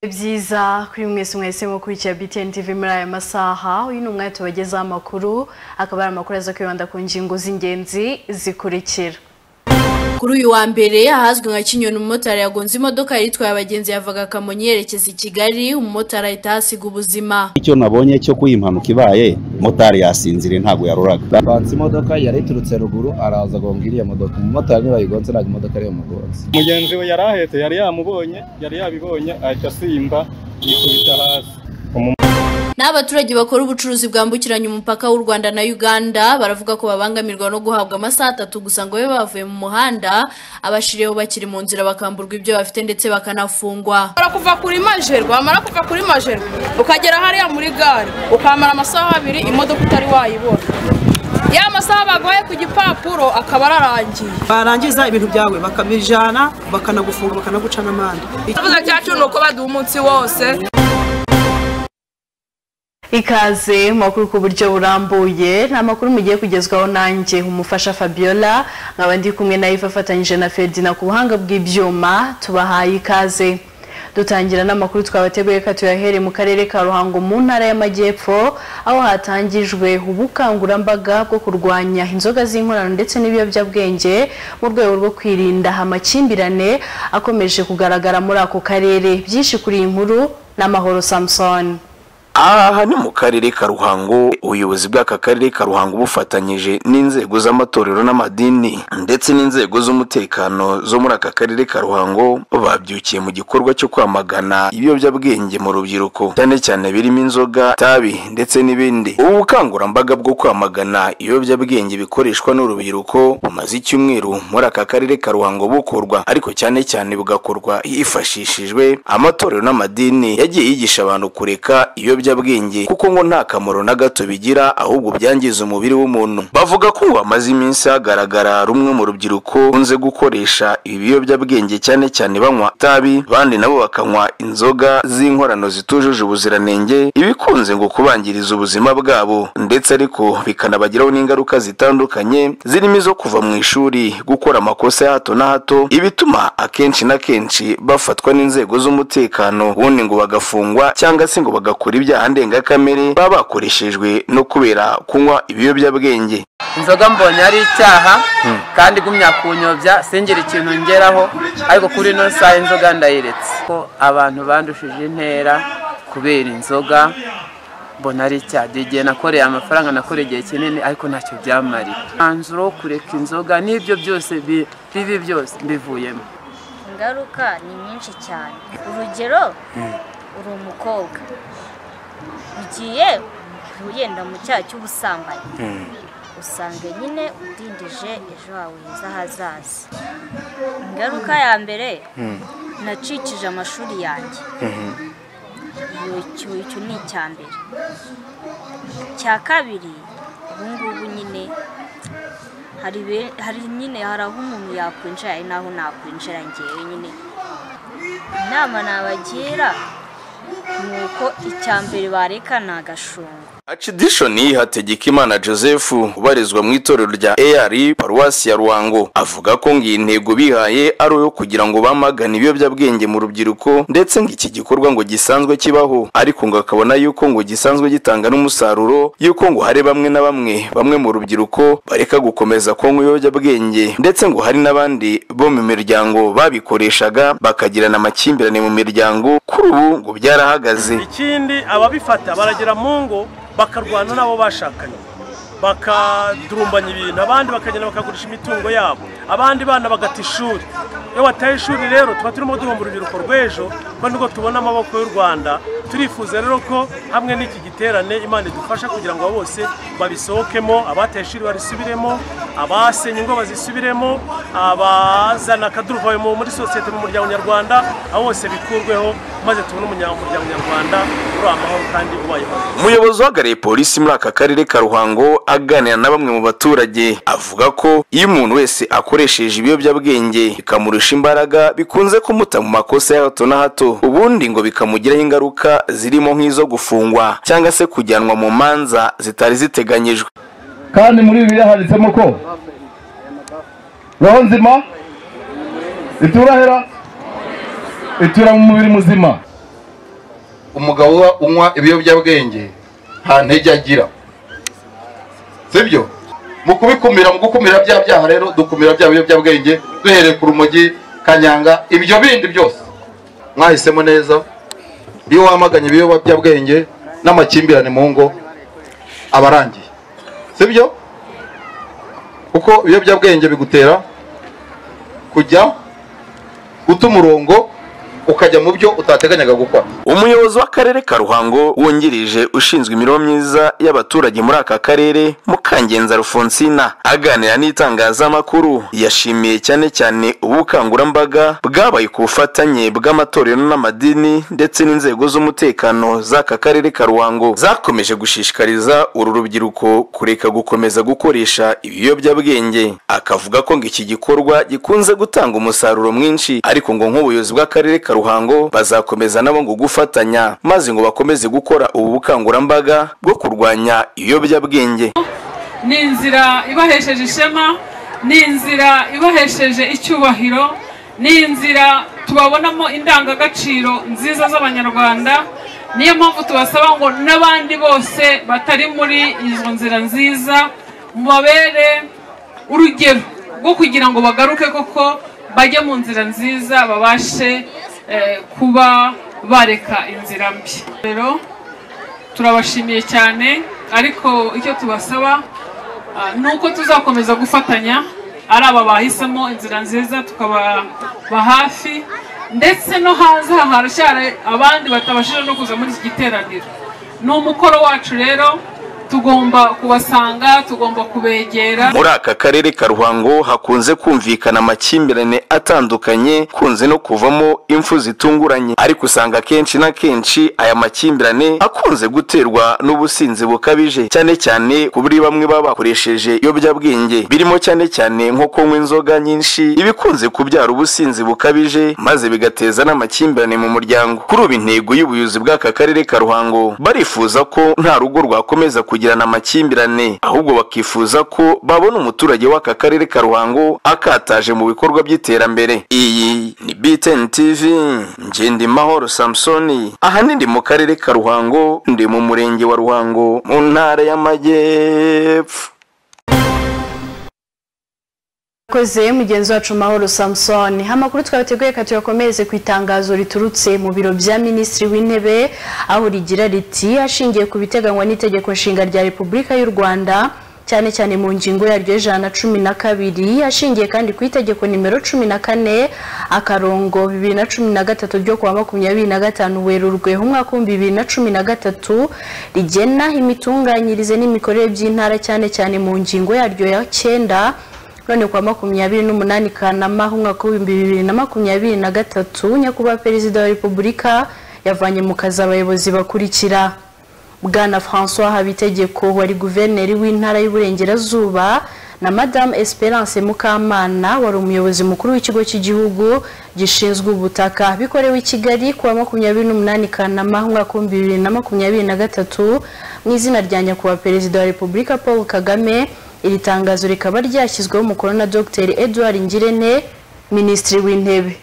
byiza kuri mwese mwese mukurikiye BTN TV muri aya masaha uyu ni umwanya tubagezaho amakuru akaba ari amakuru aza kwibanda ku ngingo z'ingenzi zikurikira kuri uyu wa mbere ahazwi nka kinyoni umumotari yagonze imodoka yari itwaye abagenzi yavaga kamonyi yerekeza i kigali umumotari ahita ahasiga ubuzima icyo nabonye cyo kuyi impanuka ibaye motari yasinziriye ntabwo yaruraga banza imodoka yari iturutse ruguru araza agonga iriya modoka umumotari ntibayigonze ntabwo imodoka ariyo mugonze mugenzi we yari ahetse yari yamubonye yari yabibonye ahita asimba yikubita hasi naho abaturage bakora ubucuruzi bwambukiranya umupaka w'u rwanda na uganda baravuga ko babangamirwa no guhabwa amasaha atatu gusa ngo babe bavuye mu muhanda abashiriyeho bakiri mu nzira bakamburwa ibyo bafite ndetse bakanafungwa ushobora kuva kuri majerwa wamara kuva kuri majerwa ukagera hariya muri gare ukamara amasaha abiri imodoka utari wayibona ya masaha baguhaye ku gipapuro akaba ararangiye barangiza ibintu byawe bakabijana bakanagufunga bakanaguca n'amande ikibazo cyacu ni uko baduha umunsi wose ikaze mu makuru ku buryo burambuye ni amakuru mugiye kugezwaho nanjye umufasha fabiola nkaba ndi kumwe na iva afatanyije na ferdina ku buhanga bw'ibyuma tubahaye ikaze dutangira n'amakuru twabateguye reka tuyahere mu karere ka ruhango mu ntara y'amajyepfo aho hatangijwe ubukangurambaga bwo kurwanya inzoga z'inkorano ndetse n'ibiyobyabwenge mu rwego rwo kwirinda amakimbirane akomeje kugaragara muri ako karere byinshi kuri iyi nkuru n'amahoro samson aha ni mu karere ka ruhango ubuyobozi bw'aka karere ka ruhango bufatanyije n'inzego z'amatorero n'amadini ndetse n'inzego z'umutekano zo muri aka karere ka ruhango babyukiye mu gikorwa cyo kwamagana ibiyobyabwenge mu rubyiruko cyane cyane birimo inzoga itabi ndetse n'ibindi ubu bukangurambaga bwo kwamagana ibiyobyabwenge bikoreshwa n'urubyiruko bumaze icyumweru muri aka karere ka ruhango bukorwa ariko cyane cyane bugakorwa hifashishijwe amatorero n'amadini yagiye yigisha abantu kureka ibiyobyabwenge ibiyobyabwenge kuko ngo nta kamaro na gato bigira ahubwo byangiza umubiri w'umuntu bavuga ko ngo hamaze iminsi hagaragara rumwe mu rubyiruko kunze gukoresha ibi biyobyabwenge cyane cyane banywa itabi abandi nabo bakanywa inzoga z'inkorano zitujuje ubuziranenge ibikunze ngo kubangiriza ubuzima bwabo ndetse ariko bikanabagiraho n'ingaruka zitandukanye zirimo izo kuva mu ishuri gukora amakosa ya hato na hato ibituma akenshi na kenshi bafatwa n'inzego z'umutekano ubundi ngo bagafungwa cyangwa se ngo bagakora ibyo ibyaha ndengakamere baba bakoreshejwe no kubera kunywa ibiyobyabwenge inzoga mbonye ari icyaha kandi igumya kunyobya singire ikintu ngeraho ariko kuri ino saha inzoga ndayiretse ko abantu bandushije intera kubera inzoga mbona ari icyaha igihe nakoreye amafaranga nakoreye igihe kinini ariko ntacyo byamariye umwanzuro wo kureka inzoga n'ibyo byose bibi byose mbivuyemo ingaruka ni nyinshi cyane urugero uri umukobwa ugiye wenda mu cyaha cy'ubusambanyi usanga nyine udindije ejo hawe heza hazaza ingaruka ya mbere nacikije amashuri yanjye icyo ni icya mbere icya kabiri ubu ngubu nyine hari nyine hari aho umuntu yakwinjira hari n'aho nakwinjira ngewe nyine inama nabagira nuko icya mbere bareka ni agashungo Archidishoni Hategekimana Joseph ubarizwa mu itorero rya AR Paruwasi ya Ruhango avuga ko ngo iyi ntego bihaye ari uyo kugira ngo bamagane ibiyobyabwenge mu rubyiruko ndetse ngo iki gikorwa ngo gisanzwe kibaho ariko ngo akabona yuko ngo gisanzwe gitanga n'umusaruro yuko ngo hari bamwe na bamwe bamwe mu rubyiruko bareka gukomeza kunywa ibiyobyabwenge ndetse ngo hari n'abandi bo mu miryango babikoreshaga bakagirana amakimbirane mu miryango kuri ubu ngo byarahagaze ikindi ababifata baragera mu ngo bakarwana n'abo bashakanye bakadurumbanya ibintu abandi bakagenda bakagurisha imitungo yabo abandi bana bagata ishuri iyo bataye ishuri rero tuba turimo duhomba urubyiruko rw'ejo kuko nibwo tubona amaboko y'u rwanda turifuza rero ko hamwe n'iki giterane imana idufasha kugira ngo bose babisohokemo abataye ishuri barisubiremo abasenye ingo bazisubiremo abazana akaduruvayo muri sosiyete mu muryango nyarwanda aho bose bikurweho maze tubone umuryango nyarwanda uri amahoro kandi ubayeho umuyobozi uhagarariye polisi muri aka karere ka ruhango aganira na bamwe mu baturage avuga ko iyo umuntu wese akoresheje ibiyobyabwenge bikamurusha imbaraga bikunze kumuta mu makosa ya hato na hato ubundi ngo bikamugiraho ingaruka zirimo nk'izo gufungwa cyangwa se kujyanwa mu manza zitari ziteganyijwe kandi muri bibiliya handitsemo ko roho nzima iturahera itura mu mubiri muzima umugabo uba unywa ibiyobyabwenge nta ntege agira sibyo mu kubikumira mu gukumira bya byaha rero dukumira bya biyobyabwenge duhereye ku rumogi kanyanga ibyo bindi byose mwahisemo neza iyo wamaganye ibiyobyabwenge n'amakimbirane mu ngo aba arangiye sibyo kuko ibiyobyabwenge bigutera kujya guta umurongo ukajya mu byo utateganyaga gukora umuyobozi w'akarere ka ruhango wungirije ushinzwe imibereho myiza y'abaturage muri aka karere mukangenza rufonsina aganira n'itangazamakuru yashimiye cyane cyane ubukangurambaga bwabaye ku bufatanye bw'amatorero n'amadini ndetse n'inzego z'umutekano z'aka karere ka ruhango zakomeje gushishikariza uru rubyiruko kureka gukomeza gukoresha ibiyobyabwenge akavuga ko ngo iki gikorwa gikunze gutanga umusaruro mwinshi ariko ngo nk'ubuyobozi bw'akarere ka ruhango bazakomeza nabo ngo gufatanya maze ngo bakomeze gukora ubu bukangurambaga bwo kurwanya ibiyobyabwenge ni inzira ibahesheje ishema ni inzira ibahesheje icyubahiro ni inzira tubabonamo indangagaciro nziza z'abanyarwanda niyo mpamvu tubasaba ngo n'abandi bose batari muri izo nzira nziza mubabere urugero rwo kugira ngo bagaruke koko bajye mu nzira nziza babashe eh, kuba bareka inzira mbi rero turabashimiye cyane ariko icyo tubasaba ah, ni uko tuzakomeza gufatanya ari aba bahisemo inzira nziza tukababa hafi ndetse no hanze haracyari abandi batabashije no kuza muri iki giteraniro ni umukoro wacu rero tugomba kubasanga tugomba kubegera muri aka karere ka ruhango hakunze kumvikana amakimbirane atandukanye kunze no kuvamo impfu zitunguranye ariko usanga akenshi na kenshi aya makimbirane akunze guterwa n'ubusinzi bukabije cyane cyane kuri bamwe baba bakoresheje ibiyobyabwenge birimo cyane cyane nko kunywa inzoga nyinshi ibikunze kubyara ubusinzi bukabije maze bigateza n'amakimbirane mu muryango kuri ubu intego y'ubuyobozi bw'aka karere ka ruhango barifuza ko nta rugo rwakomeza kugira kugirana amakimbirane ahubwo bakifuza ko babona umuturage w'aka karere ka ruhango akataje mu bikorwa by'iterambere iyi ni btn tv ngende mahoro samusoni aha ni ndi mu karere ka ruhango ndi mu murenge wa ruhango mu ntara y'amajyepfo koze mugenzi wacu mahoro samusoni amakuru twabateguye ka tuyakomereze ku itangazo riturutse mu biro bya minisitiri w'intebe aho rigira riti ashingiye ku biteganywa n'itegeko nshinga rya repubulika y'u rwanda cyane cyane mu ngingo yaryo y'ijana na cumi na kabiri ashingiye kandi ku itegeko nimero cumi na kane akarongo bibiri na cumi na gatatu ryo kuwa makumyabiri na gatanu werurwe umwaka w'ibihumbi bibiri na cumi na gatatu rigena imitunganyirize n'imikorere by'intara cyane cyane mu ngingo yaryo ya cyenda none kuwa makumyabiri n'umunani kanama umwaka w'ibihumbi bibiri na makumyabiri na gatatu nyakubahwa perezida wa repubulika yavanye mu kazi abayobozi bakurikira bwana francois habitegeko wari guverineri w'intara y'uburengerazuba na madamu esperance mukamana wari umuyobozi mukuru w'ikigo cy'igihugu gishinzwe ubutaka bikorewe i kigali kuwa makumyabiri n'umunani kanama umwaka w'ibihumbi bibiri na makumyabiri na gatatu mu izina rya nyakubahwa perezida wa repubulika paul kagame iri tangazo rikaba ryashyizweho umukono na dr edouard ngirente minisitiri w'intebe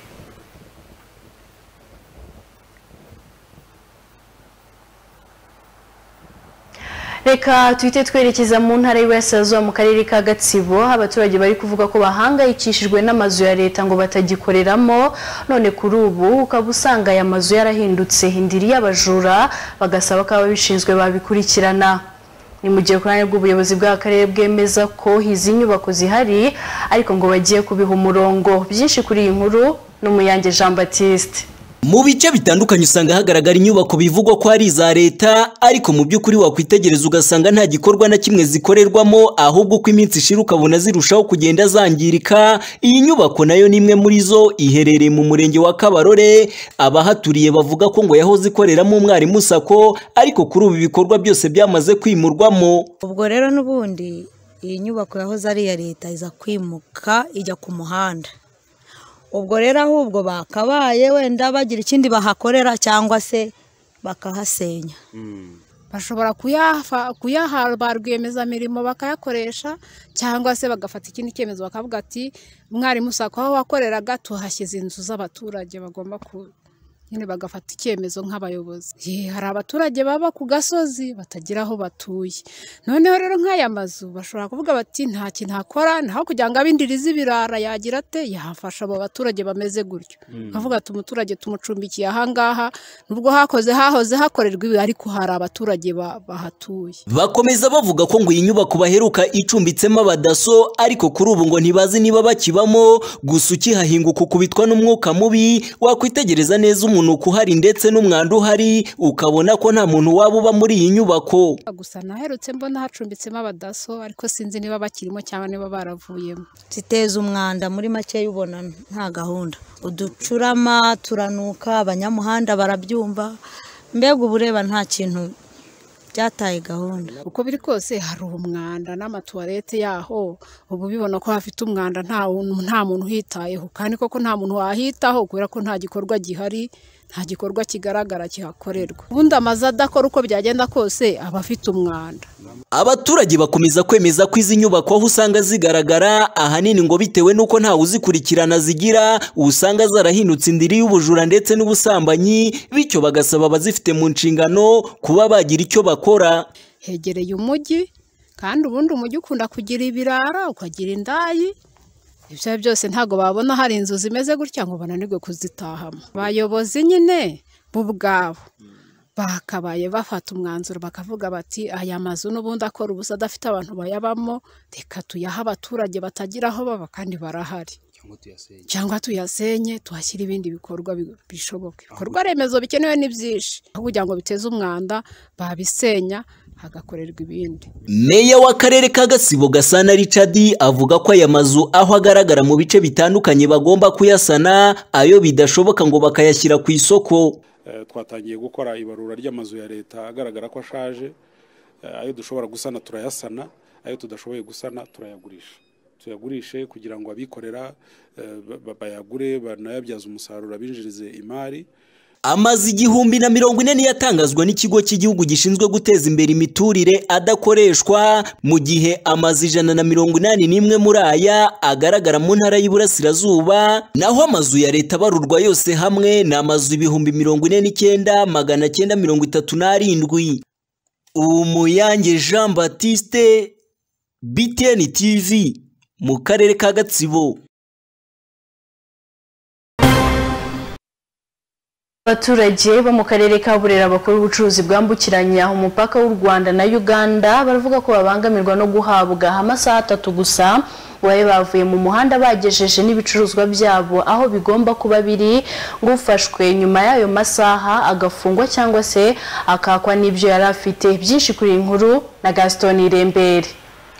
reka tuhite twerekeza mu ntara y'iburasirazuba mu karere ka gatsibo aho abaturage bari kuvuga ko bahangayikishijwe n'amazu ya leta ngo batagikoreramo none kuri ubu ukaba usanga aya mazu yarahindutse indiri y'abajura bagasaba ko ababishinzwe babikurikirana ni mu gihe ku ruhande rw'ubuyobozi bw'akarere bwemeza ko izi nyubako zihari ariko ngo bagiye kubiha umurongo byinshi kuri iyi nkuru n'umuyange jean batiste mu bice bitandukanye usanga hagaragara inyubako bivugwa ko ari iza leta ariko mu by'ukuri wakwitegereza ugasanga nta gikorwa na kimwe zikorerwamo ahubwo uko iminsi ishira ukabona zirushaho kugenda zangirika iyi nyubako nayo ni imwe muri zo iherereye mu murenge wa kabarore abahaturiye bavuga ko ngo yahoze ikoreramo umwarimu sako ariko kuri ubu ibikorwa byose byamaze kwimurwamo ubwo rero n'ubundi iyi nyubako yahoze ari iya leta iza kwimuka ijya ku muhanda ubwo rero ahubwo bakabaye wenda bagira ikindi bahakorera cyangwa se bakahasenya bashobora kuyaha ba rwiyemezamirimo bakayakoresha cyangwa se bagafata ikindi cyemezo bakavuga ati umwarimu usako aho wakoreraga tuhashyize inzu z'abaturage bagomba ku nyine bagafata icyemezo nk'abayobozi Ye, hari abaturage baba ku gasozi batagira aho batuye noneho rero nk'aya mazu bashobora kuvuga bati nta kintu akora naho kugira ngo abindirize ibirara yagira ate yafasha abo baturage bameze gutyo akavuga ati umuturage tumucumbikiye ahangaha nubwo hakoze hahoze hakorerwa ibi ariko hari abaturage ba- bahatuye Bakomeza bavuga ko ngo iyi nyubako baheruka icumbitsemo abadaso ariko kuri ubu ngo ntibazi niba bakibamo gusa ukihahinguka ukubitwa n'umwuka mubi wakwitegereza neza umunuko uhari ndetse n'umwanda uhari ukabona ko nta muntu waba uba muri iyi nyubako gusa naherutse mbona hacumbitsemo abadaso ariko sinzi niba bakirimo cyangwa niba baravuyemo ziteza umwanda muri make y'ubona nta gahunda uducurama turanuka abanyamuhanda barabyumva mbega uba ureba nta kintu byataye gahunda uko biri kose hari umwanda n'amatuwarete yaho ubu bibona ko hafite umwanda nta muntu nta muntu uhitayeho kandi koko nta muntu wahitaho kubera ko nta gikorwa gihari nta gikorwa kigaragara kihakorerwa ubundi amazu adakora uko byagenda kose aba afite umwanda Abaturage bakomeza kwemeza ko izi nyubako aho usanga zigaragara ahanini ngo bitewe n'uko ntawe uzikurikirana zigira usanga zarahindutse indiri y'ubujura ndetse n'ubusambanyi bityo bagasaba abazifite mu nshingano kuba bagira icyo bakora hegereye umujyi kandi ubundi umujyi ukunda kugira ibirara ukagira indayi ibyo ari byo byose ntabwo babona hari inzu zimeze gutya ngo bananirwe kuzitahamo abayobozi nyine bo ubwabo bakabaye bafata umwanzuro bakavuga bati aya mazu n'ubundi akora ubusa adafite abantu bayabamo reka tuyahe abaturage batagira aho baba kandi barahari cyangwa tuyasenye tuhashyire ibindi bikorwa bi- bishoboka ibikorwa remezo bikenewe ni byinshi aho kugira ngo biteze umwanda babisenya hagakorerwa ibindi Meya w'akarere ka Gasabo Gasana Richard avuga ko aya mazu aho agaragara mu bice bitandukanye bagomba kuyasana ayo bidashoboka ngo bakayashyira ku isoko Eh, twatangiye gukora ibarura ry'amazu ya leta agaragara ko ashaje Eh, ayo dushobora gusana turayasana ayo tudashoboye gusana turayagurisha tuyagurishe kugira ngo abikorera eh, ba- ba- bayagure banayabyaze umusaruro abinjirize imari amazu igihumbi na mirongo ine niyo atangazwa n'ikigo cy'igihugu gishinzwe guteza imbere imiturire adakoreshwa mu gihe amazu ijana na mirongo inani n'imwe muri aya agaragara mu ntara y'iburasirazuba naho amazu ya leta abarurwa yose hamwe ni amazu ibihumbi mirongo ine n'icyenda magana cyenda mirongo itatu n'arindwi umuyange jean batiste btn tv mu karere ka gatsibo Abaturage bo mu karere ka Burera bakora ubucuruzi bwambukiranya umupaka w'u Rwanda na Uganda baravuga ko babangamirwa no guhabwa amasaha atatu gusa babe bavuye mu muhanda bagejeje n'ibicuruzwa byabo aho bigomba kuba biri ngo ufashwe nyuma y'ayo masaha agafungwa cyangwa se akakwa n'ibyo yari afite byinshi kuri iyi nkuru na Gaston Irembere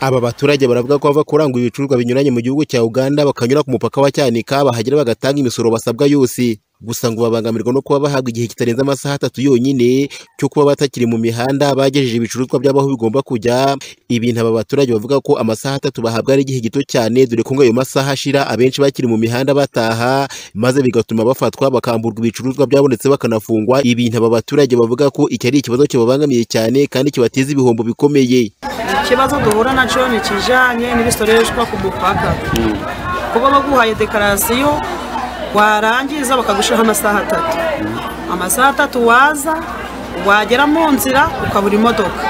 Aba baturage baravuga ko bava kurangura ibicuruzwa binyuranye mu gihugu cya Uganda bakanyura ku mupaka wa Cyanika bahagera bagatanga imisoro basabwa yose gusa ngo babangamirwa no kuba bahabwa igihe kitarenze amasaha atatu yonyine cyo kuba batakiri mu mihanda bagejeje ibicuruzwa byabo aho bigomba kujya ibintu aba baturage bavuga ko amasaha atatu bahabwa ari igihe gito cyane dore ko ngo ayo masaha ashira abenshi bakiri mu mihanda bataha maze bigatuma bafatwa bakamburwa ibicuruzwa byabo ndetse bakanafungwa ibintu aba baturage bavuga ko iki ari ikibazo kibabangamiye cyane kandi kibateza ibihombo bikomeye ikibazo duhura nacyo ni ikijyanye n'ibisoreshwa ku mupaka kuba baguhaye dekarasiyo warangiza bakagushiraho amasaha atatu amasaha atatu waza wagera mu nzira ukabura imodoka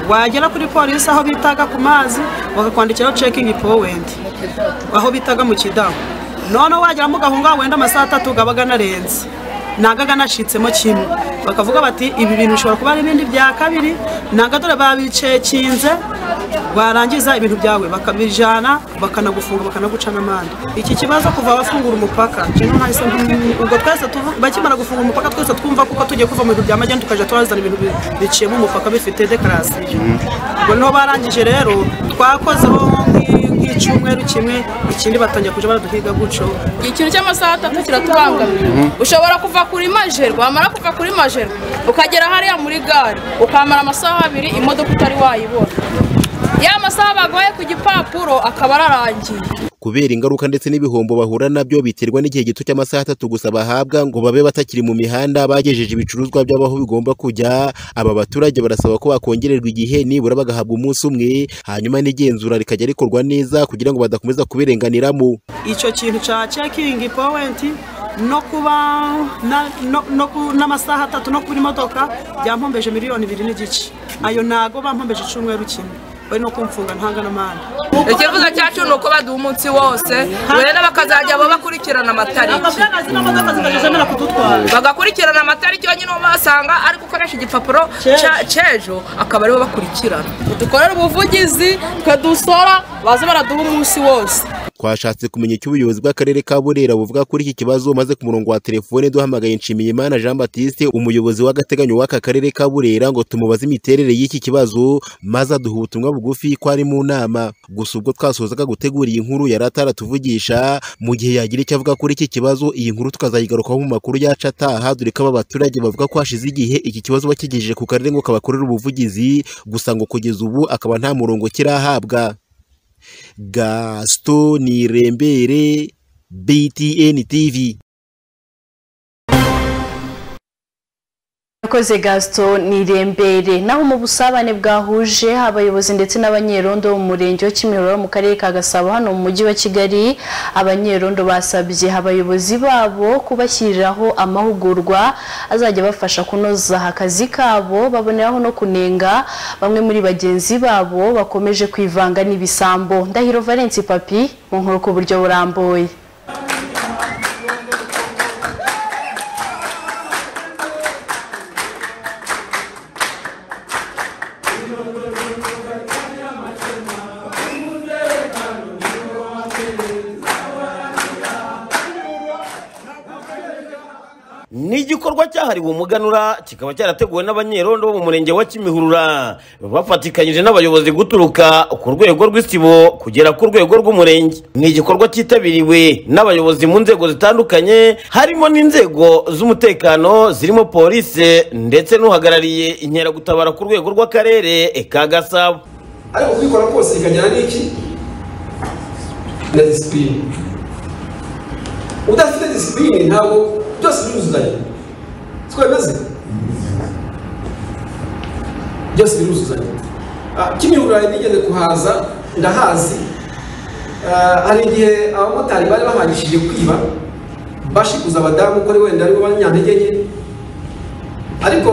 wagera kuri polisi aho bitaga ku mazi bakakwandikiraho cekingi powenti aho bitaga mu kidaho noneho wageramo ugahunga wenda amasaha atatu aba anarenze ntago aba anashitsemo kimwe bakavuga bati ibi bintu bishobora kuba ari ibindi bya kabiri ntago dore babicekinze warangiza ibintu byawe bakabijyana bakanagufunga bakanaguca n'amande iki kibazo kuva bafungura umupaka njyewe nahise mbi- ubwo twese tuvu- bakimara gufunga umupaka twese twumva kuko tugiye kuva mu bintu bya magendu tukajya turazana ibintu bi- biciyemo umupaka bifite dekarasiyo ubwo niho barangije rero twakozeho nk'i- nk'icyumweru kimwe ikindi batangiye kujya baraduhiga gutyo ikintu cy'amasaha atatu kiratubangamira ushobora kuva kuri majerwa wamara kuva kuri majerwa ukagera hariya muri gare ukamara amasaha abiri imodoka utari wayibona ya masaha bagoye ku gipapuro akaba ararangiye kubera ingaruka ndetse n'ibihombo bahura nabyo biterwa n'igihe gito cy'amasaha atatu gusa bahabwa ngo babe batakiri mu mihanda bagejeje ibicuruzwa byabo aho bigomba kujya aba baturage barasaba ko bakongererwa igihe nibura bagahabwa umunsi umwe hanyuma n'igenzura rikajya rikorwa neza kugira ngo badakomeza kubirenganiramo icyo kintu cya cekingi powenti no kuba na- no- no ku- n'amasaha atatu no kuri modoka byampombeje miliyoni ibiri n'igice ayo ntago bampombeje icyumweru kimwe bari no kumfunga ntanga n'amande ikivuzo cyacu ni uko baduha umunsi wose rero bakazajya bo bakurikirana amatariki zemera kudutwara bagakurikirana amatariki yonyine uwo basanga ari gukoresha igipapuro cya- cy'ejo akaba ariwe bakurikirana dukorere ubuvugizi twedusora baze baraduha umunsi wose twashatse kumenya icyo ubuyobozi bw'akarere ka burera buvuga kuri iki kibazo maze ku murongo wa telefone duhamagaye nshimiyimana jean baptiste umuyobozi w'agateganyo w'aka karere ka burera ngo tumubaze imiterere y'iki kibazo maze aduha ubutumwa bugufi ko ari mu nama gusa ubwo twasozaga gutegura iyi nkuru yari ataratuvugisha mu gihe yagira icyo avuga kuri iki kibazo iyi nkuru tukazayigarukaho mu makuru yacu ataha dore ko aba baturage bavuga ko hashize igihe iki kibazo bakigejeje ku karere ngo kabakorere ubuvugizi gusa ngo kugeza ubu akaba nta murongo kirahabwa gaston nirembere btn tv Yakoze Gaston Nirembere naho mu busabane bwahuje abayobozi ndetse n'abanyerondo bo mu murenge wa Kimironko mu karere ka Gasabo hano mu mujyi wa Kigali abanyerondo basabye abayobozi babo kubashyiriraho amahugurwa azajya bafasha kunoza akazi kabo baboneraho no kunenga bamwe muri bagenzi babo bakomeje kwivanga n'ibisambo Ndahiro Valence Papi mu nkuru ku buryo burambuye ni igikorwa cyahariwe umuganura kikaba cyarateguwe n'abanyerondo bo mu murenge wa kimihurura bafatikanyije n'abayobozi guturuka ku rwego rw'isibo kugera ku rwego rw'umurenge ni igikorwa cyitabiriwe n'abayobozi mu nzego zitandukanye harimo n'inzego z'umutekano zirimo polisi ndetse n'uhagarariye inkeragutabara ku rwego rw'akarere ka gasabo ariko kubikora kose bikajyana n'iki na disipurine udafite disipurine ntabwo byose biruzuzanya siko bimeze byose biruzuzanya Ah, kimihurura nigeze kuhaza ndahazi Ah, hari igihe abamotari bari bahangishije kwiba bashikuza abadamu ko ari wenda aribo banyantege nke ariko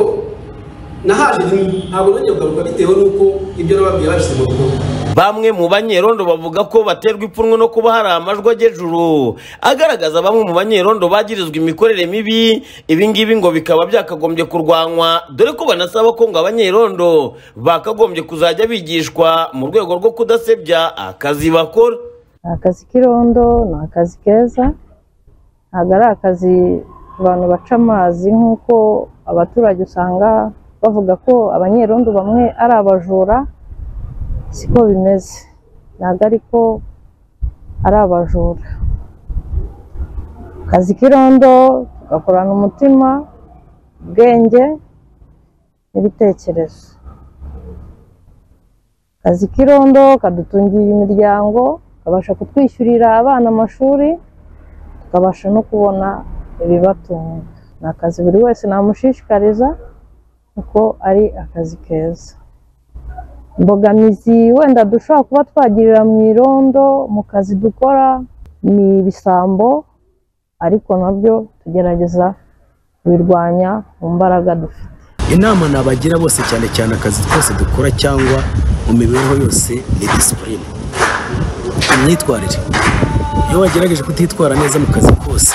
nahaje rimwe ntabwo nongeye kugaruka bitewe n'uko ibyo nababwiye babishyize mu bikorwa bamwe mu banyerondo bavuga ko baterwa ipfunwe no kuba hari amajwi agejuru agaragaza bamwe mu banyerondo bagirizwa imikorere mibi ibi ngibi ngo bikaba byakagombye kurwanywa dore ko banasaba ko ngo abanyerondo bakagombye kuzajya bigishwa mu rwego rwo kudasebya akazi bakora akazi k'irondo ni akazi keza ntabwo ari akazi abantu baca amazi nk'uko abaturage usanga bavuga ko abanyerondo bamwe ari abajura siko bimeze ntabwo ariko ari abajura akazi k'irondo tugakorana umutima ubwenge n'ibitekerezo akazi k'irondo kadutungiye imiryango kabasha kutwishyurira abana amashuri tukabasha no kubona ibibatunga ni akazi buri wese namushishikariza kuko ari akazi keza imbogamizi wenda dushobora kuba twagirira mu irondo mu kazi dukora ni ibisambo ariko nabyo tugerageza kubirwanya mu mbaraga dufite inama nabagira bose cyane cyane akazi twose dukora cyangwa mu mibereho yose ni disipurine imyitwarire iyo wagerageje kutitwara neza mu kazi kose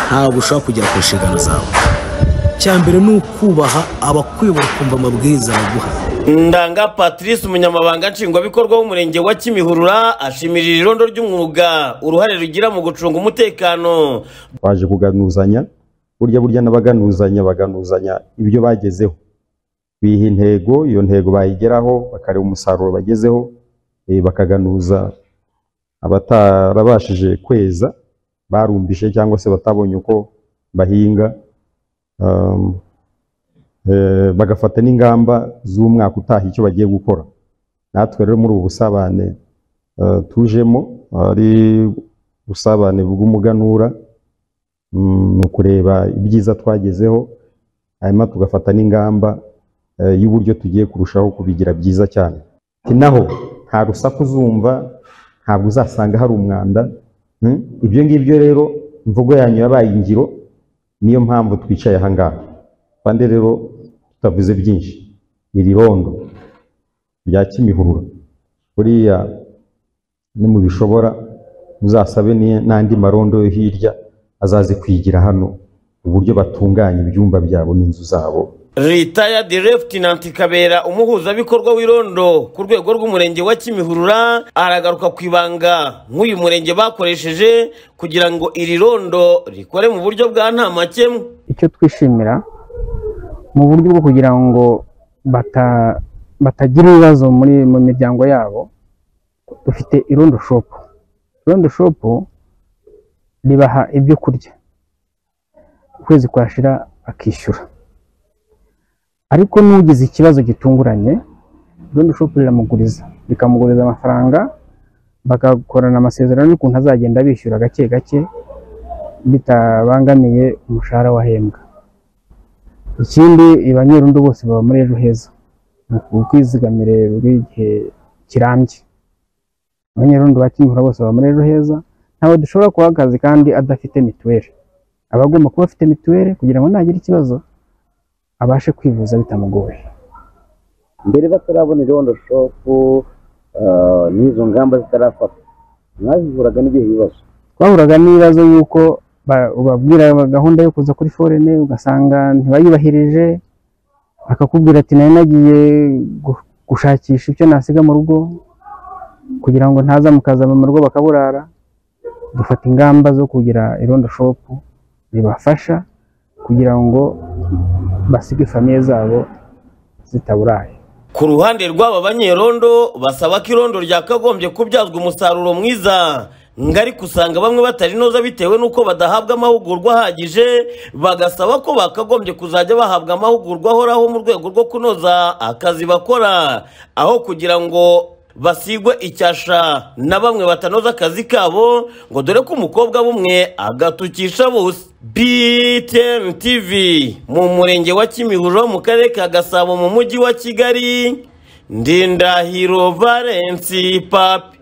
ntabwo ushobora kugera ku nshingano zawe icya mbere ni ukubaha abakuyobora ukumva amabwiriza baguha ndanga patrice umunyamabanga nshingwabikorwa w'umurenge wa kimihurura ashimirira irondo ry'umwuga uruhare rugira mu gucunga umutekano baje kuganuzanya burya burya n'abaganuzanya baganuzanya ibyo bagezeho biha intego iyo ntego bayigeraho bakareba umusaruro bagezeho eh, bakaganuza abatarabashije kweza barumbije cyangwa se batabonye uko bahinga um, eh, bagafata n'ingamba z'umwaka utaha icyo bagiye gukora natwe rero muri ubu busabane eh, tujemo ari ubusabane bw'umuganura mm, ni ukureba ibyiza twagezeho hanyuma tugafata n'ingamba eh, y'uburyo tugiye kurushaho kubigira byiza cyane Ati naho nta rusaku uzumva ntabwo uzasanga hari umwanda Mm? ibyo ngibyo rero imvugo yanyu yabaye ingiro niyo mpamvu twicaye ahangaha kandi rero tutavuze byinshi iri rondo rya kimihurura buriya ni mu bishobora muzasabe ni- n'andi marondo yo hirya azaze kwigira hano uburyo batunganya ibyumba byabo n'inzu zabo retired lieutenant kabera umuhuzabikorwa w'irondo ku rwego rw'umurenge wa kimihurura aragaruka ku ibanga nk'uyu murenge bakoresheje kugira ngo iri rondo rikore mu buryo bwa nta makemwa icyo twishimira mu buryo bwo kugira ngo bata- batagira ibibazo muri mu miryango yabo dufite irondo shopu irondo shopu ribaha ibyo kurya ukwezi kwashira akishyura ariko n'ugize ikibazo gitunguranye irondo shopu riramuguriza rikamuguriza amafaranga bagakorana amasezerano y'ukuntu azagenda bishyura gake gake bitabangamiye umushahara wahembwa ikindi abanyerundo bose baba muri ejo heza ni ukwizigamire buri gihe kirambye abanyerundo ba kimihura bose baba muri ejo heza ntawe dushobora kuha akazi kandi adafite mituweli aba agomba kuba afite mituweli kugira ngo nagira ikibazo abashe kwivuza bitamugoye mbere batarabona irondo shopu ah, n'izo ngamba zitarafatwa mwazivuraga n'ibihe bibazo twahuraga n'ibibazo y'uko ba- ubabwira gahunda yo kuza kuri forene ugasanga ntibayubahirije akakubwira ati nari nagiye gu- gushakisha icyo nasiga mu rugo kugira ngo ntaza mukazaba mu rugo bakaburara dufata ingamba zo kugira irondo shopu ribafasha kugira ngo basige famiye zabo zitaburaye ku ruhande rw'aba banyerondo basaba ko irondo ryakagombye kubyazwa umusaruro mwiza ngari usanga bamwe batarinoza bitewe n'uko badahabwa amahugurwa ahagije bagasaba ko bakagombye kuzajya bahabwa amahugurwa ahoraho mu rwego rwo kunoza akazi bakora aho kugira ngo basigwe icyasha na bamwe batanoza akazi kabo ngo dore ko umukobwa bumwe agatukisha bose btn tv mu murenge wa kimihurura mu karere ka gasabo mu mujyi wa kigali ndindahiro valensi papi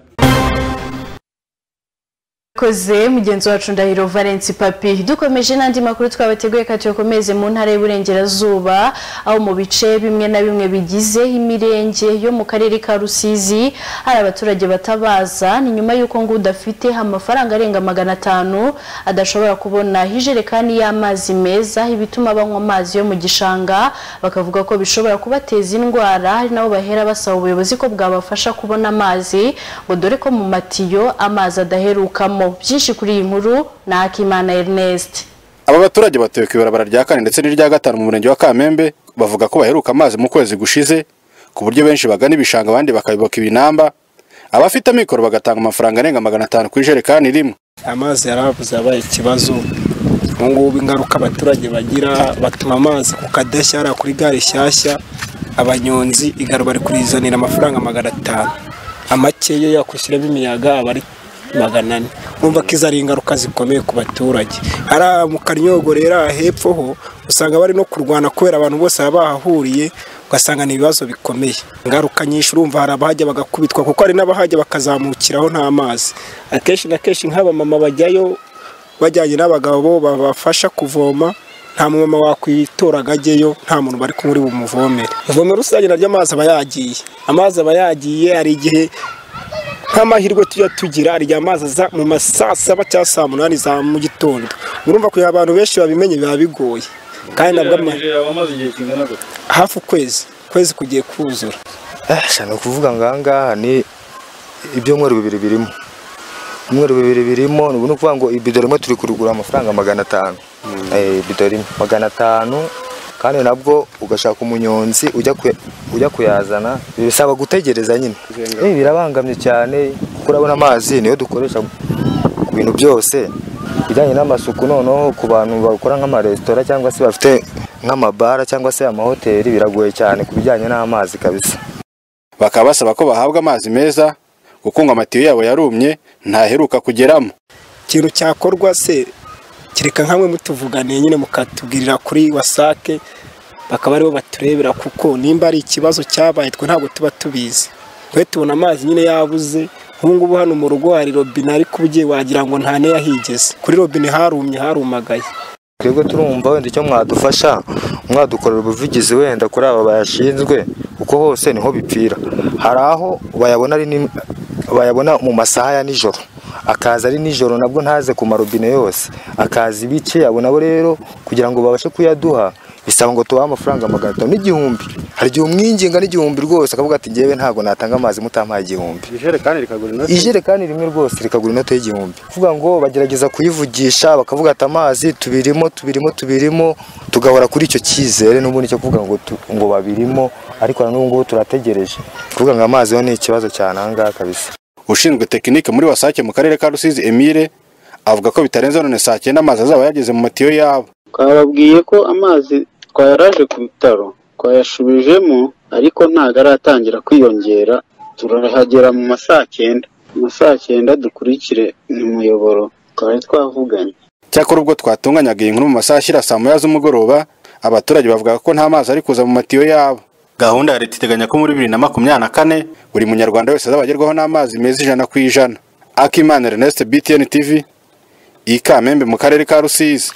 koze mugenzi wacu ndahiro valence papi dukomeje n'andi makuru twabateguye kandi tuyakomeze mu ntara y'uburengerazuba aho mu bice bimwe na bimwe bigize imirenge yo mu karere ka rusizi hari abaturage batabaza ni nyuma y'uko ngo udafite amafaranga arenga magana atanu adashobora kubona ijerekani y'amazi meza ibituma banywa amazi yo mu gishanga bakavuga ko bishobora kubateza indwara hari nabo bahera basaba ubuyobozi ko bwabafasha kubona amazi ngo dore ko mu matiyo amazi adaherukamo byinshi kuri iyi nkuru ni akimana ernest Aba baturage batuye ku ibarabara rya kane ndetse n'irya gatanu mu murenge wa Kamembe bavuga ko baheruka amazi mu kwezi gushize ku buryo benshi bagana ibishanga abandi bakayoboka ibinamba abafite amikoro bagatanga amafaranga arenga magana atanu ku ijerekani rimwe amazi yarabuze yabaye ikibazo ubu ngubu ingaruka abaturage bagira batuma amazi ku kadashya hariya kuri gare nshyashya abanyonzi igare bari kurizanira amafaranga magana atanu amakeya yakwishyiramo imiyaga aba ari magana ane urumva ko izo ari ingaruka zikomeye ku baturage hariya mu karyogo rero aha hepfo ho usanga bari no kurwana kubera abantu bose baba bahahuriye ugasanga ni ibibazo bikomeye ingaruka nyinshi urumva hari abahajya bagakubitwa kuko hari n'abahajya bakazamukiraho nta mazi akenshi na kenshi nk'abamama bajyayo bajyanye n'abagabo babafasha kuvoma nta mumama wakwitoragajyeyo nta muntu bari kumuri bumuvomere ivomo rusange naryo amazi aba yagiye amazi aba yagiye hari igihe nk'amahirwe tujya tugira hari igihe amazi aza mu ma saa saba cyangwa saa munani za mu gitondo urumva kugira abantu benshi babimenye biba bigoye kandi nabwo ama- wamaze igihe kingana gute hafi ukwezi ukwezi kugiye kuzura ni ukuvuga ngo aha ngaha ni ibyumweru bibiri birimo ibyumweru bibiri birimo ni ubu ni ukuvuga ngo ibido rimwe turi kurigura amafaranga magana atanu Eh, ibido rimwe magana atanu kandi nabwo ugashaka umunyonzi ujya ku- ujya kuyazana bisaba gutegereza nyine Eh, birabangamye cyane kuko urabona amazi niyo dukoresha ku bintu byose bijyanye n'amasuku noneho ku bantu bakora nk'amaresitora cyangwa se bafite nk'amabara cyangwa se amahoteli biragoye cyane ku bijyanye n'amazi kabisa bakaba basaba ko bahabwa amazi meza kuko ngo amatiyo yabo yarumye ntaheruka kugeramo ikintu cyakorwa se kereka nkamwe mutuvugane nyine mukatubwirira kuri wasake bakaba aribo baturebera kuko nimba ari ikibazo cyabaye twe ntabwo tuba tubizi twe tubona amazi nyine yabuze nk'ubu ngubu hano mu rugo hari robine ariko ugiye wagira ngo nta n'iyahigeze kuri robine harumye harumagaye twebwe turumva wenda icyo mwadufasha mwadukorera ubuvugizi wenda kuri aba bayashinzwe kuko hose niho bipfira hari aho bayabona ari ni- bayabona mu masaha ya nijoro akaza ari nijoro nabwo ntaze ku marobine yose akaza ibice abo nabo rero kugira ngo babashe kuyaduha bisaba ngo tubahe amafaranga magana atanu n'igihumbi hari igihe umwinginga n'igihumbi rwose akavuga ati ngewe ntabwo natanga amazi mutampaye igihumbi ijerekani rikagura inoti ijerekani rimwe rwose rikagura inote y'igihumbi kuvuga ngo bagerageza kuyivugisha bakavuga ati amazi tubirimo tubirimo tubirimo tugahora kuri icyo cyizere n'ubundi cyo kuvuga ngo tu- ngo babirimo ariko na n'ubu ngubu turategereje kuvuga ngo amazi yo ni ikibazo cyane aha ngaha kabisa ushinzwe tekinike muri wasake mu karere ka rusizi emile avuga ko bitarenze none saa cyenda amazi azaba yageze mu matiyo yabo twababwiye ko amazi twayaraje ku bitaro twayasubijemo ariko ntabwo aratangira kwiyongera turahagera mu ma saa cyenda mu ma saa cyenda dukurikire umuyoboro twari twavuganye cyakora ubwo twatunganyaga iyi nkuru mu masaha ashyira saa moya z'umugoroba abaturage bavuga ko nta mazi ari kuza mu matiyo yabo gahunda ya leta iteganya ko muri bibiri na makumyabiri na kane buri munyarwanda wese azaba agerwaho n'amazi meza ijana ku ijana akimana ernest btn tv ikamembe mu karere ka rusizi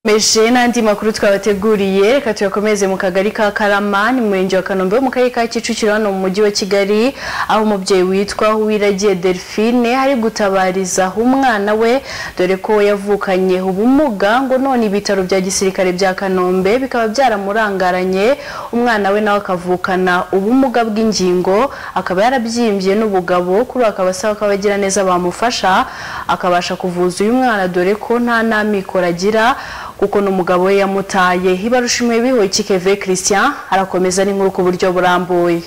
meje n'andi makuru twabateguriye reka tuyakomeze mu kagari ka karama ni mu murenge wa kanombe wo mu karere ka kicukiro hano mu mujyi wa kigali aho umubyeyi witwa uwiragiye delphine ari gutabarizaho umwana we dore ko yavukanye ubumuga ngo none ibitaro bya gisirikare bya kanombe bikaba byaramurangaranye umwana we nawe akavukana ubumuga bw'ingingo akaba yarabyimbye n'ubugabo kuri ubu akaba asaba ko abagiraneza bamufasha akabasha kuvuza uyu mwana dore ko nta n'amikoro agira kuko n'umugabo we yamutaye ibarushimwe bihoye keve christian arakomeza n'inkuru ku buryo burambuye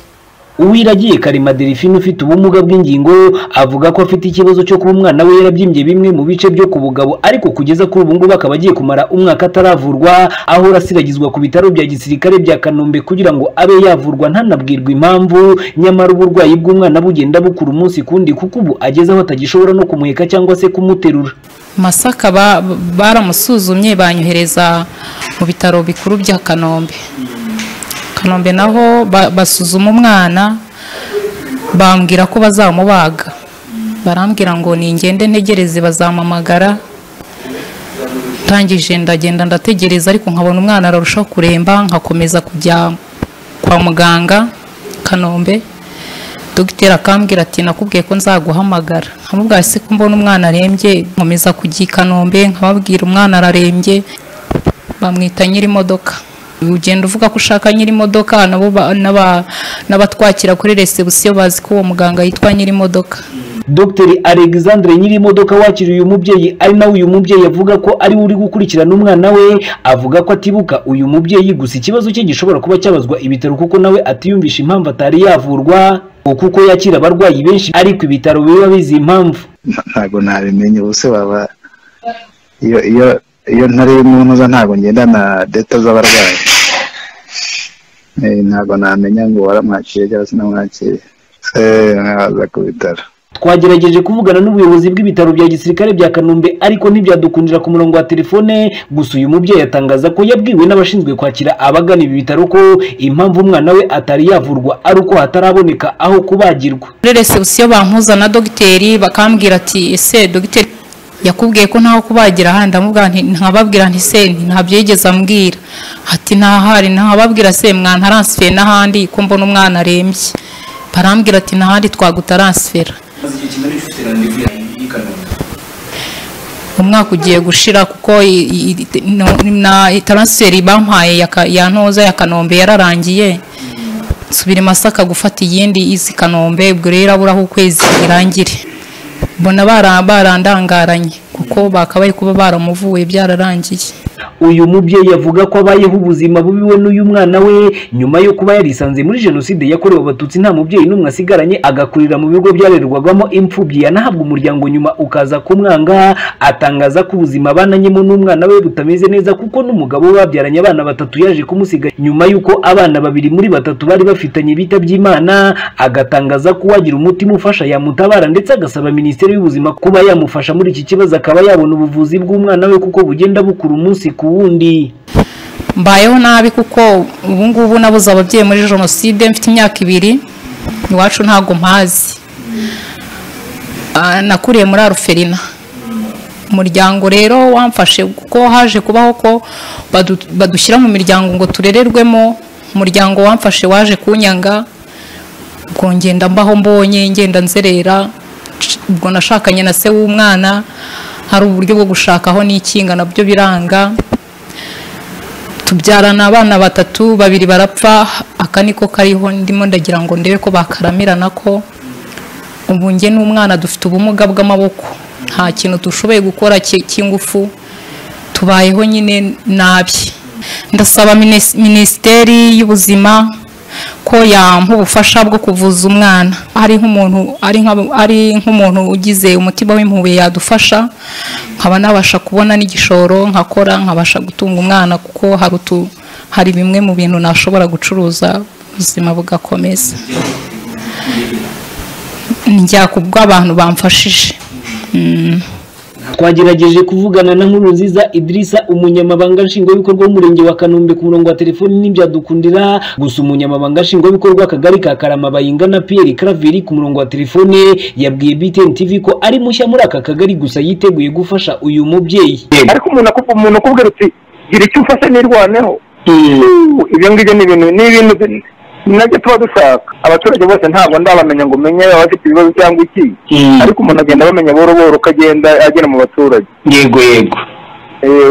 uwiragiye karima delphine ufite ubumuga bw'ingingo avuga ko afite ikibazo cyo kuba umwana we yarabyimbye bimwe mu bice byo ku bugabo ariko kugeza kuri ubu ngubu akaba agiye kumara umwaka ataravurwa ahora asiragizwa ku bitaro bya gisirikare bya kanombe kugira ngo abe yavurwa ntanabwirwe impamvu nyamara uburwayi bw'umwana bugenda bukura umunsi kundi kuko ubu ageze aho atagishobora no kumuheka cyangwa se kumuterura masaka ba- baramusuzumye banyohereza mu bitaro bikuru bya kanombe kanombe naho ba- basuzuma umwana bambwira ko bazamubaga barambwira ngo ningende ntegereze bazampamagara ntangije ndagenda ndategereza ariko nkabona umwana ararushaho kuremba nkakomeza kujya kwa muganga kanombe dogiteri akambwira ati nakubwiye ko nzaguhamagara nkamubwira se ko mbona umwana arembye nkomeza kujya i kanombe nkababwira umwana ararembye bamwita nyir'imodoka ugenda uvuga ko ushaka nyir'imodoka nabo ba- n'aba- n'abatwakira kuri resebusiyo bazi ko uwo muganga yitwa nyir'imodoka dr alexandre nyir'imodoka wakiriye uyu mubyeyi ari nawe uyu mubyeyi avuga ko ari we uri gukurikirana umwana we avuga ko atibuka uyu mubyeyi gusa ikibazo cye gishobora kuba cyabazwa ibitaro kuko nawe atiyumvisha impamvu atari yavurwa ngo kuko yakira abarwayi benshi ariko ibitaro biba bizi impamvu ntabwo nabimenye ubuse baba iyo iyo iyo ntari mu ntuza ntabwo ngenda na deta z'abarwayi Eh, ntabwo namenya ngo waramwakiriye cyangwa sinamwakiriye Eh, nkaza ku bitaro twagerageje kuvugana n'ubuyobozi bw'ibitaro bya gisirikare bya kanombe ariko ntibyadukundira ku murongo wa telefone gusa uyu mubyeyi atangaza ko yabwiwe n'abashinzwe kwakira abagana ibi bitaro ko impamvu umwana we atari yavurwa ari uko hataraboneka aho kubagirwa muri resebusiyo bampuza na dogiteri bakambwira ati ese dogiteri yakubwiye ko ntaho kubagira ahandi ndamubwira nti nkababwira nti se nti ntabyo yigeze ambwira ati ntahari nkababwira se mwantaransifere n'ahandi ko mbona umwana arembye barambwira ati ntahandi twagutaransifera umwaka ugiye gushira kuko i- i- i- no- na taransiferi bampaye ya ka- ya ntoza ya kanombe yararangiye nsubira i masaka gufata iyindi izi kanombe ubwo rero aburaho ukwezi irangire mbona bara- barandangaranye kuko bakabaye kuba baramuvuye byararangiye uyu mubyeyi avuga ko abayeho ubuzima bubi we n'uyu mwana we nyuma yo kuba yarisanze muri jenoside yakorewe abatutsi nta mubyeyi n'umwe asigaranye agakurira mu bigo byarerwagamo imfubyi yanahabwa umuryango nyuma ukaza kumwanga atangaza ko ubuzima abananyemo n'umwana we butameze neza kuko n'umugabo we babyaranye abana batatu yaje kumusiga nyuma y'uko abana babiri muri batatu bari bafitanye bitabye imana agatangaza ko uwagira umutima ufasha yamutabara ndetse agasaba minisiteri y'ubuzima kuba yamufasha muri iki kibazo akaba yabona ubuvuzi bw'umwana we kuko bugenda bukura umunsi ku wundi mbayeho nabi kuko ubu ngubu nabuze ababyeyi muri jenoside mfite imyaka ibiri iwacu ntabwo mpazi Ah, nakuriye muri aruferina umuryango rero wamfashe kuko haje kubaho ko badu- badushyira mu miryango ngo turererwemo umuryango wamfashe waje kunyanga ubwo ngenda mbaho mbonye ngenda nzerera c- ubwo nashakanye na se w'umwana hari uburyo bwo gushakaho n'ikinga nabyo biranga tubyarana abana batatu babiri barapfa aka niko kariho ndimo ndagira ngo ndebe ko bakaramirana ko ubu njye n'umwana dufite ubumuga bw'amaboko nta kintu dushoboye gukora ki- cy'ingufu tubayeho nyine nabi ndasaba minis- minisiteri y'ubuzima ko yampa ubufasha bwo kuvuza umwana ari nk'umuntu ari nk'ab- ari nk'umuntu ugize umutima w'impuhwe yadufasha nkaba nabasha kubona n'igishoro nkakora nkabasha gutunga umwana kuko hari utu hari bimwe mu bintu nashobora gucuruza ubuzima bugakomeza njya kubwo abantu bamfashije Mm. twagerageje kuvugana na nkuru nziza idirisa umunyamabanga nshingwabikorwa w'umurenge wa kanombe ku murongo wa telefoni ntibyadukundira gusa umunyamabanga nshingwabikorwa akagari ka karama bayingana piyeri karaviri ku murongo wa telefone yabwiye btn tv ko ari mushya muri aka kagari gusa yiteguye gufasha uyu mubyeyi ariko umuntu akupa umuntu akubwira uti gira icyo ufashe nirwaneho Uuu, ibyo ngibyo ni ibintu ni ibintu bi- nabyo tuba dushaka abaturage bose ntabwo ndabamenya ngo umenye abafite ibibazo cyangwa iki ariko umuntu agenda abamenya buhoro buhoro uko agenda agera mu baturage yego yego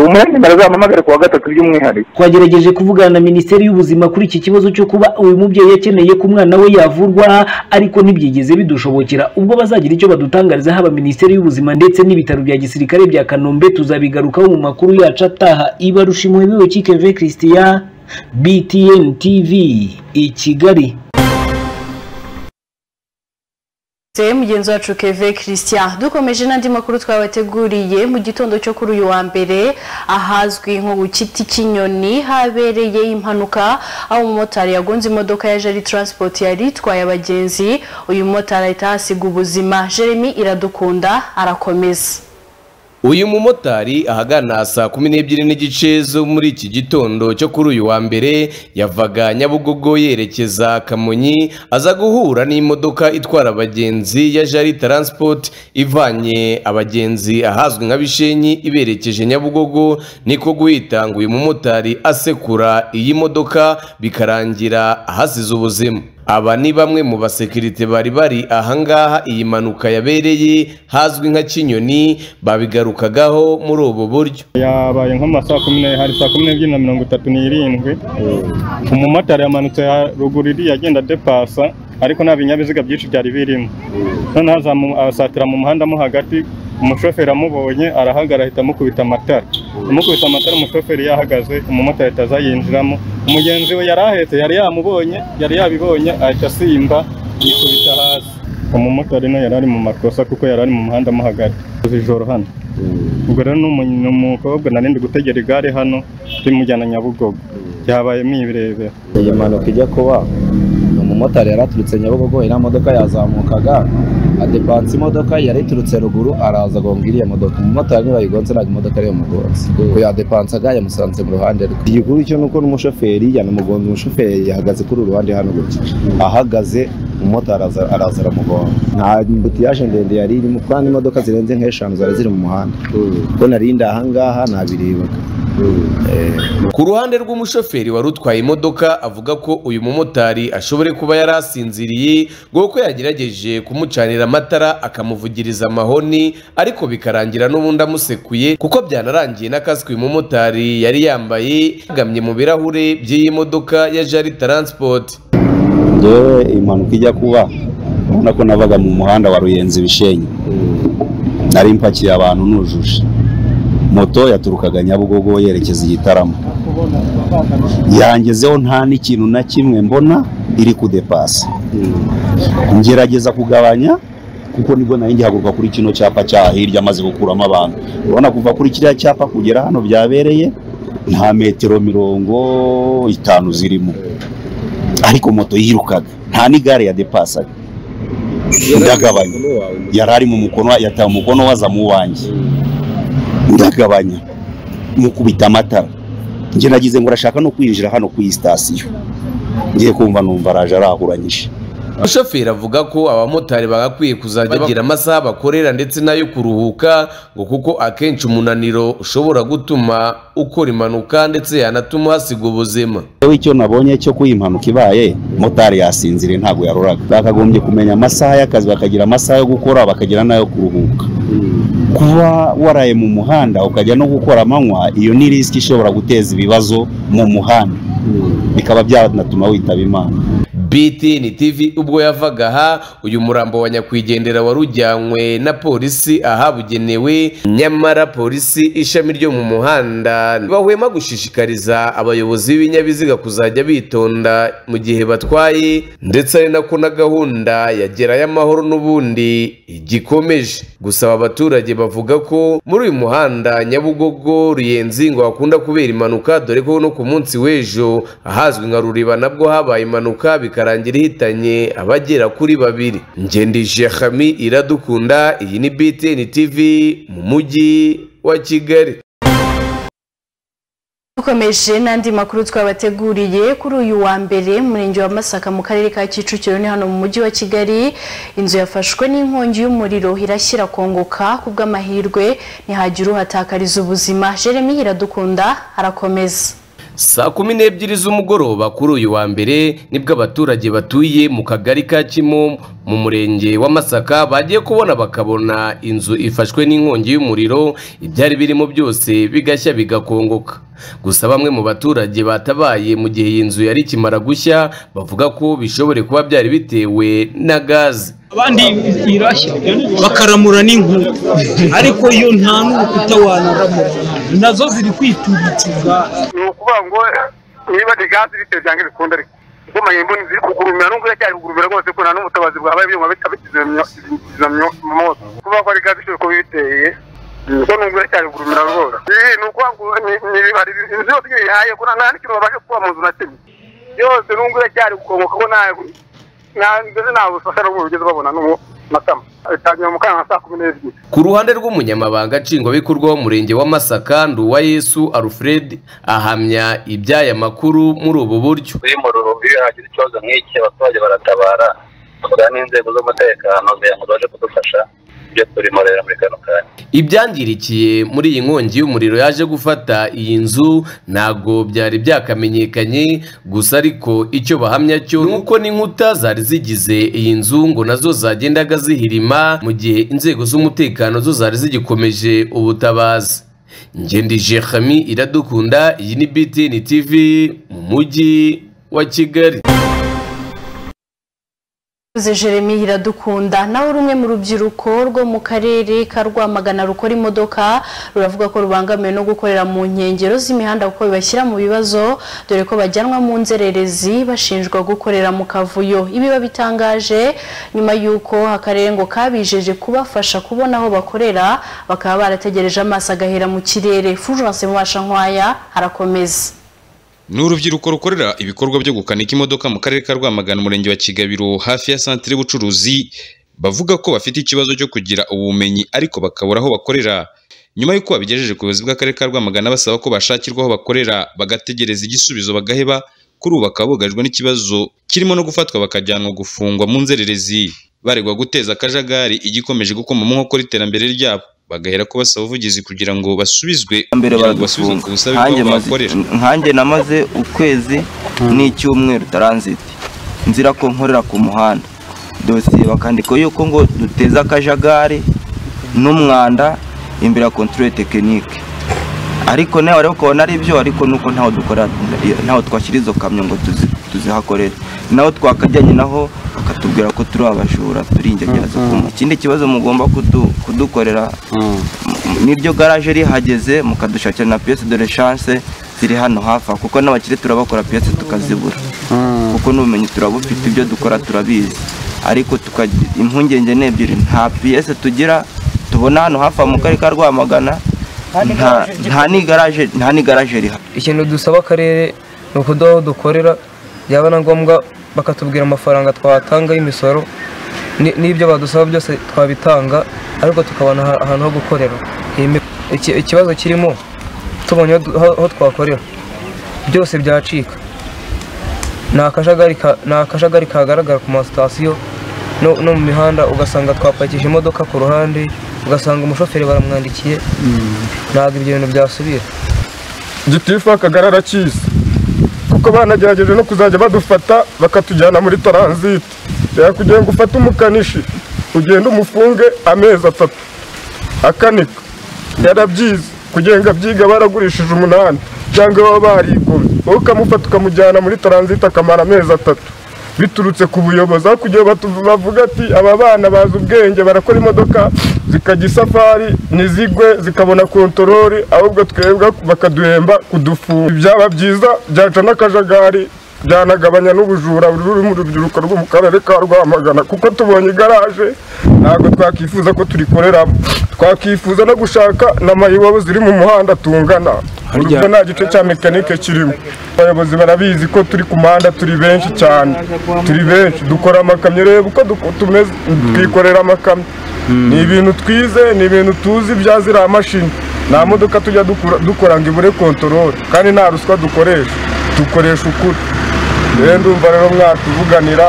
umunyamimero azamuhamagare ku wa gatatu by'umwihariko twagerageje kuvugana na minisiteri y'ubuzima kuri iki kibazo cyo kuba uyu mubyeyi akeneye ko umwana we yavurwa ariko ntibyigeze bidushobokera ubwo bazagira icyo badutangariza haba minisiteri y'ubuzima ndetse n'ibitaro bya gisirikare bya kanombe tuzabigarukaho mu makuru yacu ataha iba rushimuhemewe kikeve christian btn tv i kigali Se mugenzi wacu Keve Christian dukomeje n'andi makuru twabateguriye mu gitondo cyo kuri uyu wa mbere ahazwi nko ku giti cy'inyoni habereye impanuka aho umumotari yagonze imodoka ya Jerry Transport yari itwaye abagenzi uyu mumotari ahita ahasiga ubuzima Jeremy iradukunda arakomeza uyu mumotari ahagana saa kumi n'ebyiri n'igice zo muri iki gitondo cyo kuri uyu wa mbere yavaga nyabugogo yerekeza kamonyi aza guhura n'imodoka itwara abagenzi ya jari taransipoti ivanye abagenzi ahazwi nka bishenyi iberekeje nyabugogo niko guhita ngo uyu mumotari asekura iyi modoka bikarangira ahasize ubuzima aba ni bamwe mu basekirite bari bari ahangaha iyi mpanuka yabereye hazwi nka kinyoni babigarukagaho muri ubu buryo yabaye nko mu ma saa kumi n'ebyiri hari saa kumi n'ebyiri na mirongo itatu n'irindwi umumotari yamanutse ruguru iriya agenda depasa ariko nta binyabiziga byinshi byari birimo noneho azamu- asatira mu muhanda mo hagati umushoferi amubonye arahagara ahita amukubita amatara amukubita amatara umushoferi yahagaze umumotari ahita aza yinjiramo umugenzi we yari ahetse yari yamubonye yari yabibonye ahita asimba yikubita hasi umumotari nawe yari ari mu makosa kuko yari ari mu muhanda mo hagati ijoro hano ubwo rero ni umu- ni umukobwa nari ndi gutegera igare hano rimujyana nyabugogo byabayemo ibirebera iyi mpanuka ijya kuba umumotari yari aturutse nyabugogo iriya modoka yazamukaga adepanse imodoka yari iturutse ruguru araza agonga iriya modoka umumotari ntibayigonze ntabwo imodoka ariyo mugonze ubwo yadepansaga yamusanze mu ruhande rwe igikuru cyo ni uko n'umushoferi yanamugonze umushoferi yahagaze kuri uru ruhande hano gutya ahagaze umumotari araza araza aramugonga nta mbutiyaje ndende yari irimo kandi imodoka zirenze nk'eshanu zari ziri mu muhanda ubwo narindi ahangaha nabiribaga ku ruhande rw'umushoferi wari utwaye imodoka avuga ko uyu mumotari ashobore kuba yari asinziriye kuko yagerageje kumucanira amatara akamuvugiriza amahoni ariko bikarangira n'ubundi amusekuye kuko byanarangiye n'akaswe uyu mumotari yari yambaye yagamye mu birahure by'iyi modoka ya jari taransipoti njyewe impanuka ijya kuba urabona ko navaga mu muhanda wa ruyenzi ibishenyi nari mpakiye abantu nujuje moto yaturukaga nyabugogo yerekeza i gitaramo yangezeho nta n'ikintu na kimwe mbona iri kudepasa ngerageza kugabanya kuko nibwo nari ngihaguruka kuri kino cyapa cya hirya maze gukuramo abantu urabona kuva kuri kiriya cyapa kugera hano byabereye nta metero mirongo itanu zirimo ariko moto yirukaga nta n'igare yadepasaga ndagabanya yari ari mu mukono yataye umukono waza mu wanjye ndagabanya mukubita amatara njye nagize ngo urashaka no kwinjira hano ku iyi sitasiyo ngiye kumva numva araje arahuranyije umushoferi avuga ko abamotari bagakwiye kuzajya bagira amasaha bakorera ndetse n'ayo kuruhuka ngo kuko akenshi umunaniro ushobora gutuma ukora impanuka ndetse yanatuma hasiga ubuzima Yewe icyo nabonye cyo kuba impanuka ibaye motari yasinziriye ntabwo yaroraga bakagombye kumenya amasaha y'akazi bakagira amasaha yo gukora bakagira n'ayo kuruhuka kuba waraye mu muhanda ukajya no gukora amanywa iyo ni risiki ishobora guteza ibibazo mu muhanda bikaba byanatuma witaba imana BTN TV ubwo yavaga aha uyu murambo wa nyakwigendera wari ujyanywe na polisi ahabugenewe nyamara polisi ishami ryo mu muhanda ntibahwema gushishikariza abayobozi b'ibinyabiziga kuzajya bitonda mu gihe batwaye ndetse ari nako na gahunda ya gerayo amahoro n'ubundi igikomeje gusaba abaturage bavuga ko muri uyu muhanda nyabugogo ruyenzi ngo hakunda kubera impanuka dore ko no ku munsi w'ejo ahazwi nka ruriba nabwo habaye impanuka bikarangira ihitanye abagera kuri babiri ngendije hami iradukunda iyi ni btn tv mu mujyi wa kigali dukomeje n'andi makuru twabateguriye kuri uyu wa mbere mu murenge wa masaka mu karere ka kicukiro ni hano mu mujyi wa kigali inzu yafashwe n'inkongi y'umuriro irashyira kongoka ku bw'amahirwe ntihagire uhatakariza ubuzima jeremy iradukunda arakomeza saa kumi n'ebyiri z'umugoroba kuri uyu wa mbere nibwo abaturage batuye mu kagari ka kimo mu murenge wa masaka bagiye kubona bakabona inzu ifashwe n'inkongi y'umuriro ibyari birimo byose bigashya bigakongoka gusa bamwe mu baturage batabaye mu gihe iyi nzu yari ikimara gushya bavuga ko bishobore kuba byari bitewe na gaze abandi irashya bakaramura n'inkuta ariko yo nta n'urukuta wanaramura nazo ziri kwitubikira ni ukuvuga ngo niba de gaze bitewe cyangwa ibikunda ariko ubwo mbona ziri kugurumira n'ubwo iracyari kugurumira rwose ko nta n'ubutabazi bwabaye ibyuma bikizimya moto kuvuga ko ari gaze ishobora kuba ibiteye ko nubwo iracyari kugurumira rwose ibi ni ukuvuga ngo ni ibihari inzu yose iyo uyihaye ko nta n'ikintu babasha kuba mu nzu na kimwe yose nubwo iracyari gukongoka ko nta ndetse nta bufasha n'ubwo bigeze babona n'ubu matama bitangira mu kanya saa kumi n'ebyiri ku ruhande rw'umunyamabanga nshingwabikorwa w'umurenge wa masaka nduwa yesu alfred ahamya iby'aya makuru muri ubu buryo kuri mu ruhu iyo hagize ikibazo nk'iki abaturage baratabara tuvugana n'inzego z'umutekano kugira ngo babashe kudufasha ibyo turimorera muri kano kanya ibyangirikiye muri iyi nkongi y'umuriro yaje gufata iyi nzu ntabwo byari byakamenyekanye gusa ariko icyo bahamya cyo ni uko n'inkuta zari zigize iyi nzu ngo nazo zagendaga zihirima mu gihe inzego z'umutekano zo zari zigikomeje ubutabazi ngendije hami iradukunda iyi ni btn tv mu mujyi wa kigali Mvuze Jeremy iradukunda nawe uri umwe mu rubyiruko rwo mu karere ka Rwamagana rukora imodoka ruravuga ko rubangamiwe no gukorera mu nkengero z'imihanda kuko bibashyira mu bibazo dore ko bajyanwa mu nzererezi bashinjwa gukorera mu kavuyo ibi babitangaje nyuma y'uko akarere ngo kabijeje kubafasha kubona aho bakorera bakaba barategereje amaso agahera mu kirere Fulgence Mubashankwaya arakomeza ni urubyiruko rukorera ibikorwa byo gukanika imodoka mu karere ka rwamagana umurenge wa kigabiro hafi ya santire y'ubucuruzi bavuga ko bafite ikibazo cyo kugira ubumenyi ariko bakabura aho bakorera nyuma y'uko babigejeje ku buyobozi bw'akarere ka rwamagana basaba ko bashakirwa aho bakorera bagategereza igisubizo bagaheba kuri ubu bakaba bugarijwe n'ikibazo kirimo no gufatwa bakajyanwa gufungwa mu nzererezi baregwa guteza akajagari igikomeje gukoma mu nkokora iterambere ryabo bagahera ko basaba ubuvugizi kugira ngo basubizwe mbere kugira ngo baradufunga ku busabe nkanjye bw'aho maze- bakorera nkanjye namaze ukwezi n'icyumweru taranziti nzira ko nkorera ku muhanda dosiye bakandika yuko ngo duteze akajagari n'umwanda imbere ya kontorore tekinike ariko nawe ariko ukabona ari byo ariko nuko ntaho dukora ntaho twashyira izo kamyo ngo tuzi- tuzihakorere naho twakajyanye naho bakatubwira ko turi abajura turi ingegerazo ikindi kibazo mugomba kudu- kudukorera niryo garaje rihageze mukadushakira na piyesi de chance ziri hano hafi aha, kuko n'abakire turabakora piyesi tukazibura kuko n'ubumenyi turabufite ibyo dukora turabizi ariko tukagira impungenge ni ebyiri nta piyesi tugira tubona hano hafi aha mu karere ka rwamagana nta- nta n'igaraje nta n'igaraje rihari ikintu dusaba akarere ni ukuduha aho dukorera byaba na ngombwa bakatubwira amafaranga twatanga y'imisoro ni- n'ibyo badusaba byose twabitanga ariko tukabona aha- ahantu ho gukorera Iyi mi- iki- ikibazo kirimo tubonye aho du- aho aho twakorera byose byacika ni akajagari ka- ni akajagari kagaragara ku masitasiyo no no mu mihanda ugasanga twapakije imodoka ku ruhande ugasanga umushoferi baramwandikiye ntabwo ibyo bintu byasubira gitifu akagari arakizi kuko banagerageje no kuzajya badufata bakatujyana muri taranziti kugira ngo ufate umukanishi ugende umufunge amezi atatu akanika yarabyize kugira ngo abyiga baragurishije umunani cyangwa baba barigomye wowe ukamufata ukamujyana muri taranziti akamara amezi atatu biturutse ku buyobozi aho kugira ngo batu- bavuge ati aba bana bazi ubwenge barakora imodoka zikajya isafari ntizigwe zikabona kontorori ahubwo twebwe bakaduhemba kudufunga byaba byiza byaca n'akajagari byanagabanya n'ubujura buri mu rubyiruko rwo mu karere ka rwamagana kuko tubonye igaraje ntabwo twakifuza ko turikoreramo twakifuza no gushaka na mayiwabo ziri mu muhanda tungana Harya- urwo nta gice cya mekanike kirimo abayobozi barabizi ko turi ku muhanda turi benshi cyane turi benshi dukora amakamyo reba uko duko- tumeze twikorera amakamyo ni ibintu twize ni ibintu tuzi bya ziriya mashini nta modoka tujya dukura- dukora ngo ibure kontorore kandi nta ruswa dukoresha dukoresha ukuri rero ndumva rero mwatuvuganira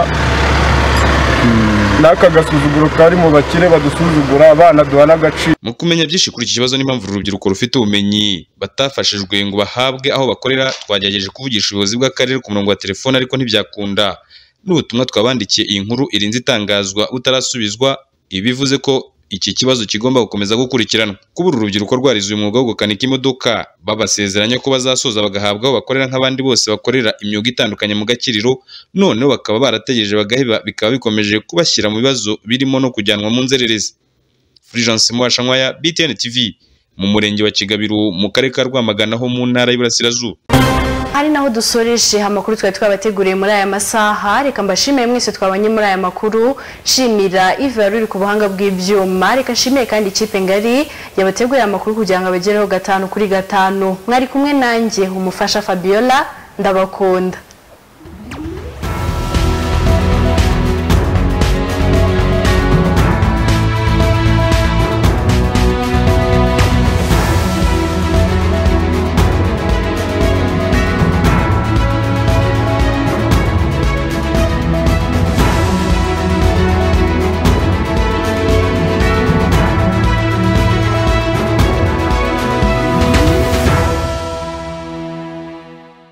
n'aka gasuzuguro kari mu bakire badusuzugura abana duha n'agaciro Mu kumenya byinshi kuri iki kibazo n'impamvu uru rubyiruko rufite ubumenyi batafashijwe ngo bahabwe aho bakorera twagerageje kuvugisha ubuyobozi bw'akarere ku murongo wa telefone ariko ntibyakunda n'ubutumwa twabandikiye iyi nkuru irinze itangazwa butarasubizwa ibi bivuze ko iki kibazo kigomba gukomeza gukurikiranwa kuba uru rubyiruko rwarize uyu mwuga wo gukanika imodoka babasezeranya ko bazasoza bagahabwa aho bakorera nk'abandi bose bakorera imyuga itandukanye mu gakiriro noneho bakaba barategereje bagaheba bikaba bikomeje kubashyira mu bibazo birimo no kujyanwa mu nzererezi Fulgence Muhashankwaya, BTN TV, mu murenge wa Kigabiro, mu karere ka Rwamagana ho mu ntara y'Iburasirazuba. ari naho dusoreje amakuru twari twabateguriye muri aya masaha reka mbashimire mwese twabanye muri aya makuru nshimira iva ruri ku buhanga bw'ibyuma reka nshimire kandi ikipe ngari yabateguriye amakuru kugira ngo abagereho gatanu kuri gatanu mwari kumwe nanjye umufasha fabiola ndabakunda